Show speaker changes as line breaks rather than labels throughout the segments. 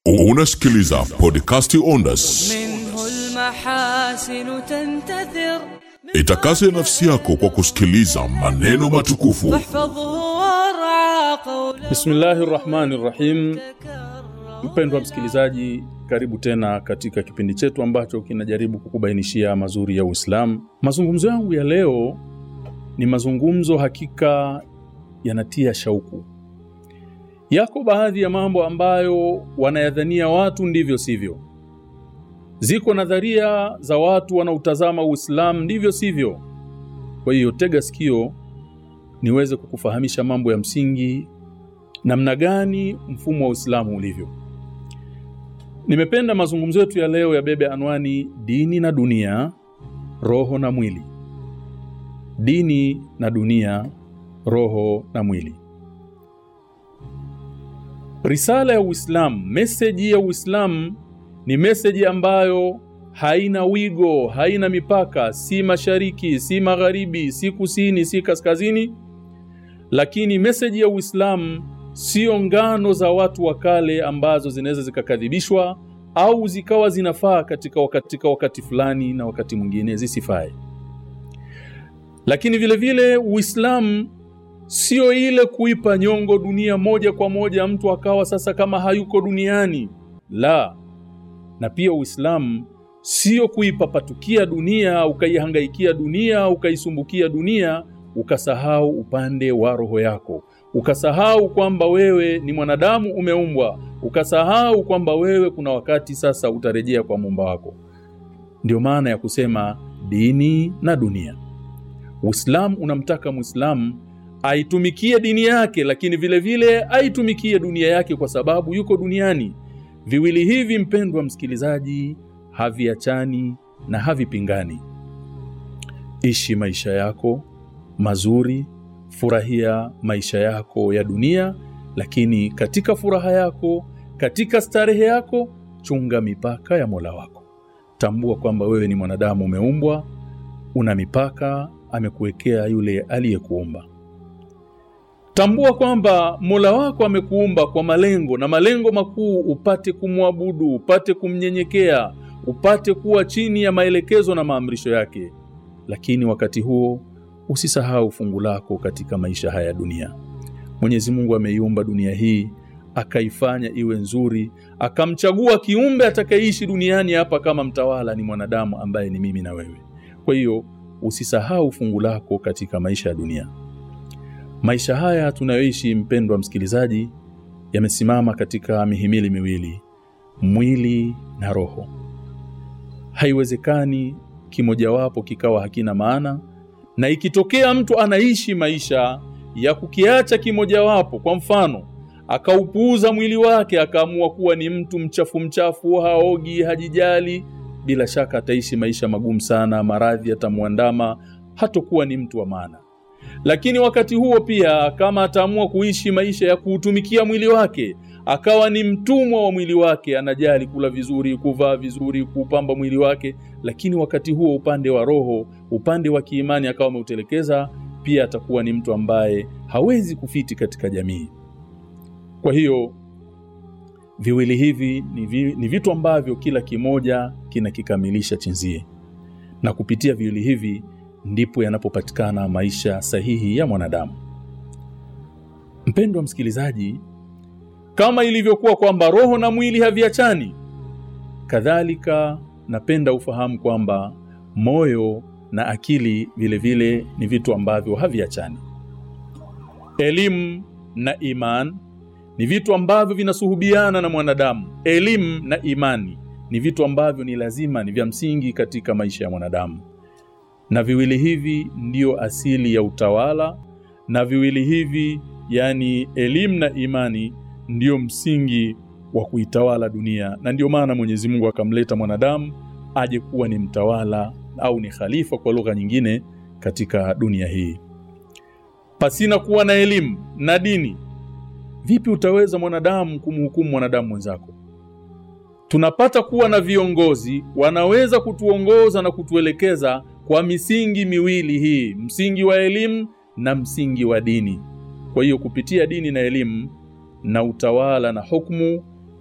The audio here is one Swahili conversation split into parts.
Unasikiliza podcasti Ondas.
منه المحاسن تنتثر
Itakase nafsi yako kwa kusikiliza maneno matukufu
واحفظه وارعى قوله
Bismillahi rahmani rahim. Mpendwa msikilizaji, karibu tena katika kipindi chetu ambacho kinajaribu kukubainishia mazuri ya Uislamu. Mazungumzo yangu ya leo ni mazungumzo hakika yanatia shauku. Yako baadhi ya mambo ambayo wanayadhania watu ndivyo sivyo. Ziko nadharia za watu wanautazama Uislamu ndivyo sivyo. Kwa hiyo tega sikio niweze kukufahamisha mambo ya msingi namna gani mfumo wa Uislamu ulivyo. Nimependa mazungumzo yetu ya leo yabebe anwani dini na dunia, roho na mwili. Dini na dunia, roho na mwili. Risala ya Uislamu, meseji ya Uislamu ni meseji ambayo haina wigo, haina mipaka, si mashariki, si magharibi, si kusini, si kaskazini. Lakini meseji ya Uislamu sio ngano za watu wa kale ambazo zinaweza zikakadhibishwa au zikawa zinafaa katika wakati, katika wakati fulani na wakati mwingine zisifae. Lakini vile vile Uislamu sio ile kuipa nyongo dunia moja kwa moja, mtu akawa sasa kama hayuko duniani. La, na pia Uislamu sio kuipapatukia dunia, ukaihangaikia dunia, ukaisumbukia dunia, ukasahau upande wa roho yako ukasahau kwamba wewe ni mwanadamu umeumbwa, ukasahau kwamba wewe kuna wakati sasa utarejea kwa muumba wako. Ndio maana ya kusema dini na dunia. Uislamu unamtaka Muislamu aitumikie dini yake, lakini vile vile aitumikie dunia yake, kwa sababu yuko duniani. Viwili hivi, mpendwa msikilizaji, haviachani na havipingani. Ishi maisha yako mazuri furahia maisha yako ya dunia, lakini katika furaha yako, katika starehe yako, chunga mipaka ya Mola wako. Tambua kwamba wewe ni mwanadamu, umeumbwa, una mipaka amekuwekea yule aliyekuumba. Tambua kwamba Mola wako amekuumba kwa malengo na malengo makuu, upate kumwabudu, upate kumnyenyekea, upate kuwa chini ya maelekezo na maamrisho yake, lakini wakati huo usisahau fungu lako katika maisha haya ya dunia. Mwenyezi Mungu ameiumba dunia hii akaifanya iwe nzuri, akamchagua kiumbe atakayeishi duniani hapa kama mtawala, ni mwanadamu ambaye ni mimi na wewe. Kwa hiyo usisahau fungu lako katika maisha ya dunia. Maisha haya tunayoishi, mpendwa msikilizaji, yamesimama katika mihimili miwili, mwili na roho. Haiwezekani kimojawapo kikawa hakina maana na ikitokea mtu anaishi maisha ya kukiacha kimojawapo, kwa mfano akaupuuza mwili wake, akaamua kuwa ni mtu mchafu mchafu, haogi, hajijali, bila shaka ataishi maisha magumu sana, maradhi yatamwandama, hatokuwa ni mtu wa maana. Lakini wakati huo pia, kama ataamua kuishi maisha ya kuutumikia mwili wake, akawa ni mtumwa wa mwili wake, anajali kula vizuri, kuvaa vizuri, kuupamba mwili wake, lakini wakati huo upande wa roho, upande wa kiimani akawa ameutelekeza, pia atakuwa ni mtu ambaye hawezi kufiti katika jamii. Kwa hiyo viwili hivi ni, vi, ni vitu ambavyo kila kimoja kinakikamilisha chenzie, na kupitia viwili hivi ndipo yanapopatikana maisha sahihi ya mwanadamu. Mpendwa msikilizaji, kama ilivyokuwa kwamba roho na mwili haviachani, kadhalika napenda ufahamu kwamba moyo na akili vile vile ni vitu ambavyo haviachani. Elimu na iman ni vitu ambavyo vinasuhubiana na mwanadamu. Elimu na imani ni vitu ambavyo ni lazima, ni vya msingi katika maisha ya mwanadamu, na viwili hivi ndiyo asili ya utawala, na viwili hivi yani elimu na imani ndiyo msingi wa kuitawala dunia, na ndiyo maana Mwenyezi Mungu akamleta mwanadamu aje kuwa ni mtawala au ni khalifa kwa lugha nyingine katika dunia hii. Pasina kuwa na elimu na dini, vipi utaweza mwanadamu kumhukumu mwanadamu mwenzako? Tunapata kuwa na viongozi wanaweza kutuongoza na kutuelekeza kwa misingi miwili hii, msingi wa elimu na msingi wa dini. Kwa hiyo kupitia dini na elimu na utawala na hukumu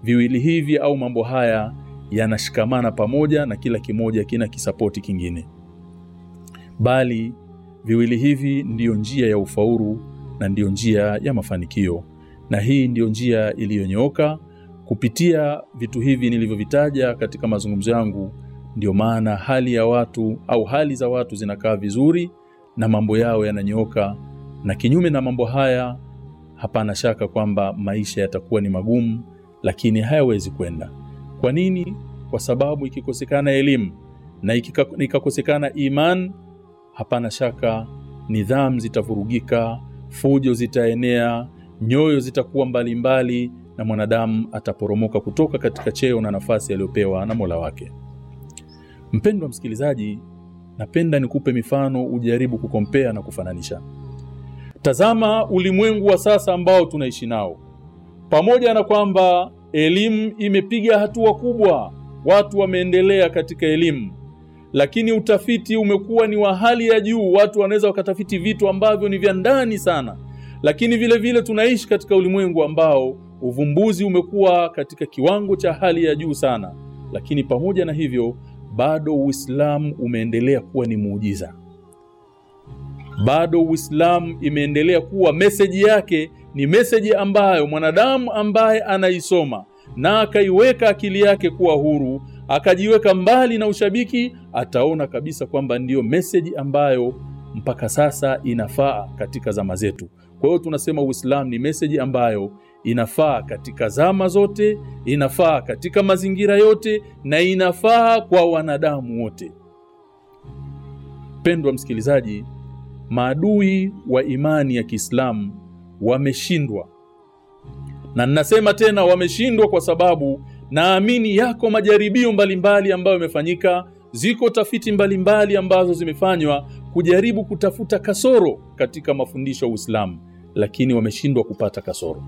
viwili hivi au mambo haya yanashikamana pamoja na kila kimoja kina kisapoti kingine, bali viwili hivi ndiyo njia ya ufaulu na ndiyo njia ya mafanikio, na hii ndiyo njia iliyonyooka. Kupitia vitu hivi nilivyovitaja katika mazungumzo yangu, ndio maana hali ya watu au hali za watu zinakaa vizuri na mambo yao yananyooka, na kinyume na mambo haya, hapana shaka kwamba maisha yatakuwa ni magumu, lakini hayawezi kwenda. Kwa nini? Kwa sababu ikikosekana elimu na ikika- ikakosekana iman, hapana shaka nidhamu zitavurugika, fujo zitaenea, nyoyo zitakuwa mbalimbali na mwanadamu ataporomoka kutoka katika cheo na nafasi aliyopewa na Mola wake. Mpendwa msikilizaji, napenda nikupe mifano ujaribu kukompea na kufananisha. Tazama ulimwengu wa sasa ambao tunaishi nao. Pamoja na kwamba elimu imepiga hatua kubwa, watu wameendelea katika elimu, lakini utafiti umekuwa ni wa hali ya juu. Watu wanaweza wakatafiti vitu ambavyo ni vya ndani sana, lakini vile vile tunaishi katika ulimwengu ambao uvumbuzi umekuwa katika kiwango cha hali ya juu sana, lakini pamoja na hivyo bado Uislamu umeendelea kuwa ni muujiza. Bado Uislamu imeendelea kuwa meseji yake ni meseji ambayo mwanadamu ambaye anaisoma na akaiweka akili yake kuwa huru, akajiweka mbali na ushabiki, ataona kabisa kwamba ndiyo meseji ambayo mpaka sasa inafaa katika zama zetu. Kwa hiyo tunasema Uislamu ni meseji ambayo inafaa katika zama zote, inafaa katika mazingira yote na inafaa kwa wanadamu wote. Pendwa msikilizaji, maadui wa imani ya Kiislamu wameshindwa, na ninasema tena wameshindwa kwa sababu naamini yako majaribio mbalimbali ambayo yamefanyika, ziko tafiti mbalimbali ambazo zimefanywa kujaribu kutafuta kasoro katika mafundisho ya Uislamu, lakini wameshindwa kupata kasoro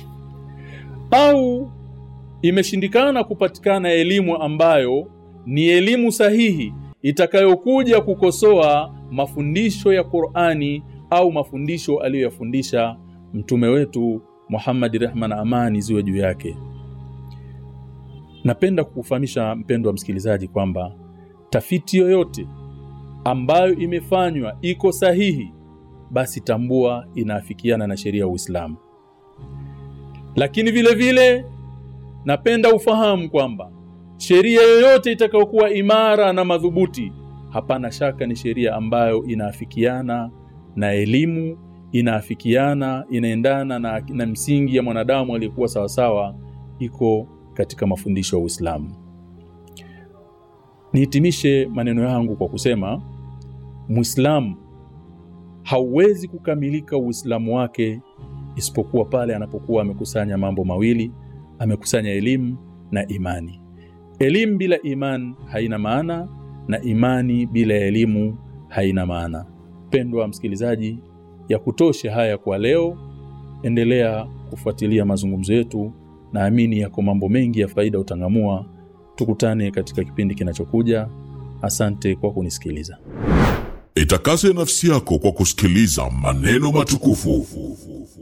au imeshindikana kupatikana elimu ambayo ni elimu sahihi itakayokuja kukosoa mafundisho ya Qur'ani au mafundisho aliyoyafundisha mtume wetu Muhammad, rehma na amani ziwe juu yake. Napenda kukufahamisha mpendwa msikilizaji kwamba tafiti yoyote ambayo imefanywa iko sahihi, basi tambua inaafikiana na sheria ya Uislamu. Lakini vile vile napenda ufahamu kwamba sheria yoyote itakayokuwa imara na madhubuti, hapana shaka ni sheria ambayo inaafikiana na elimu, inaafikiana, inaendana na, na msingi ya mwanadamu aliyekuwa sawasawa, iko katika mafundisho ya Uislamu. Nihitimishe maneno yangu kwa kusema Muislamu hauwezi kukamilika Uislamu wake isipokuwa pale anapokuwa amekusanya mambo mawili, amekusanya elimu na imani. Elimu bila iman haina maana na imani bila elimu haina maana. Pendwa msikilizaji, ya kutoshe haya kwa leo. Endelea kufuatilia mazungumzo yetu, naamini yako mambo mengi ya faida utangamua. Tukutane katika kipindi kinachokuja. Asante kwa kunisikiliza.
Itakase nafsi yako kwa kusikiliza maneno matukufu